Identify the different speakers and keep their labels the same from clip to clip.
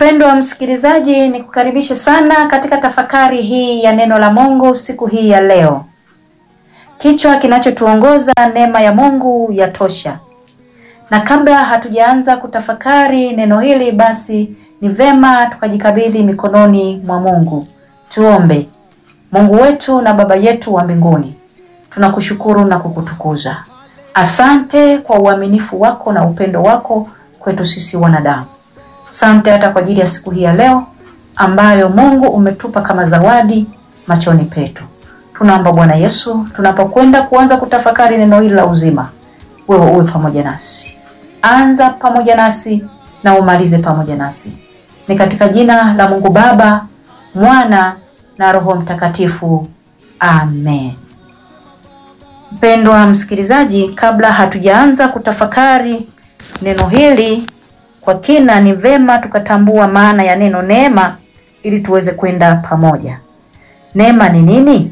Speaker 1: Mpendwa msikilizaji, ni kukaribisha sana katika tafakari hii ya neno la Mungu siku hii ya leo. Kichwa kinachotuongoza neema ya Mungu yatosha. Na kabla hatujaanza kutafakari neno hili, basi ni vema tukajikabidhi mikononi mwa Mungu. Tuombe. Mungu wetu na Baba yetu wa mbinguni, tunakushukuru na kukutukuza. Asante kwa uaminifu wako na upendo wako kwetu sisi wanadamu. Asante hata kwa ajili ya siku hii ya leo ambayo Mungu umetupa kama zawadi machoni petu. Tunaomba Bwana Yesu, tunapokwenda kuanza kutafakari neno hili la uzima, wewe uwe pamoja nasi. Anza pamoja nasi na umalize pamoja nasi. Ni katika jina la Mungu Baba, Mwana na Roho Mtakatifu. Amen. Mpendwa msikilizaji, kabla hatujaanza kutafakari neno hili kwa kina, ni vema tukatambua maana ya neno neema ili tuweze kwenda pamoja. Neema ni nini?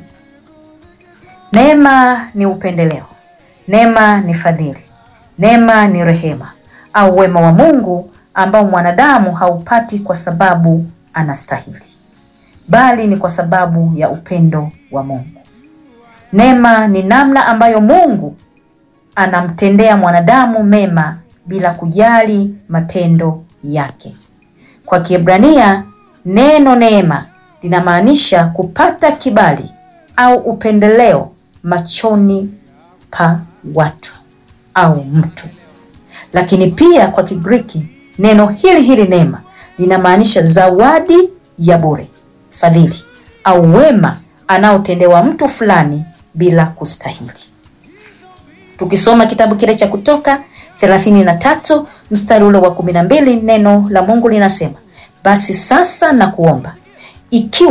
Speaker 1: Neema ni upendeleo, neema ni fadhili, neema ni rehema au wema wa Mungu ambao mwanadamu haupati kwa sababu anastahili, bali ni kwa sababu ya upendo wa Mungu. Neema ni namna ambayo Mungu anamtendea mwanadamu mema bila kujali matendo yake. Kwa Kiebrania, neno neema linamaanisha kupata kibali au upendeleo machoni pa watu au mtu. Lakini pia kwa Kigiriki, neno hili hili neema linamaanisha zawadi ya bure, fadhili au wema anaotendewa mtu fulani bila kustahili. Tukisoma kitabu kile cha Kutoka thelathini na tatu mstari ule wa kumi na mbili neno la Mungu linasema, basi sasa na kuomba ikiwa